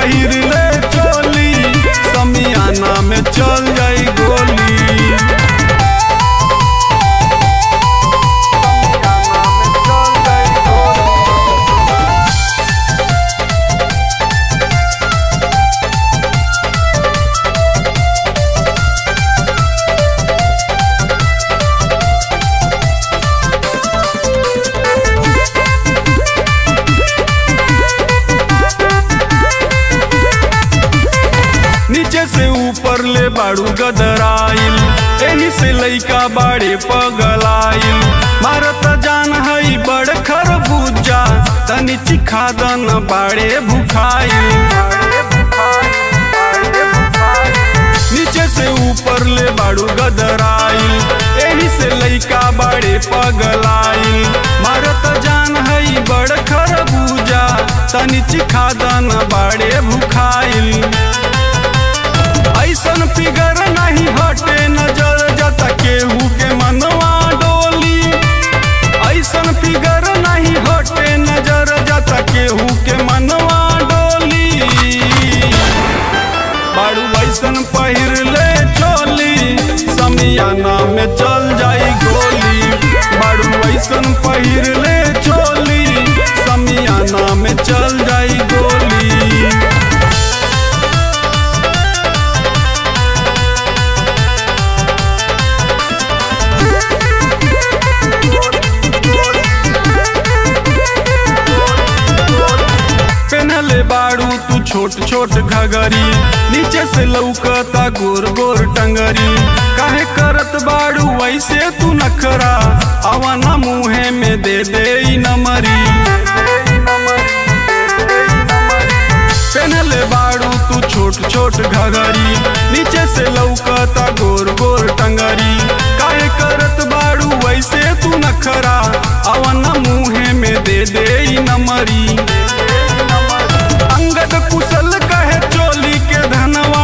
पहिर ले चोली समियाना में चल जाई गोली नीचे से ऊपर ले बाड़ू गदराइल एही से लइका बाड़े पगलाइल मारत जान हई बड़ खरबूजा तनी चिखा दन बाड़े भुखाइल नीचे से ऊपर ले बाड़ू गदराइल एही से लइका बाड़े पगलाइल मारत जान हई बड़ खरबूजा तनी चिखा दन बाड़े भुखाइल ऐसन फिगर नहीं हटे नजर जता केहू के मनवा डोली ऐसन फिगर नहीं हटे नजर जता केहू के मनवा डोली बाड़ू ऐसन पहिर ले चोली समियाना में चल जाई गोली बाड़ू ऐसन पहिर ले चोली समियाना में चल जाई गोली पहनले बाड़ू तू छोट छोट घगरी नीचे से लौकता गोर गोर टंगरी काहे करत बाड़ू वैसे तू नखरा अवना मुहे में दे दे ई नमरी पहनले बाड़ू तू छोट छोट घगरी नीचे से लौकता गोर गोर टंगरी काहे करत बाड़ू वैसे तू नखरा अवना मुहे में दे दे ई नमरी अंगद कुशल कहे चोली के धनवा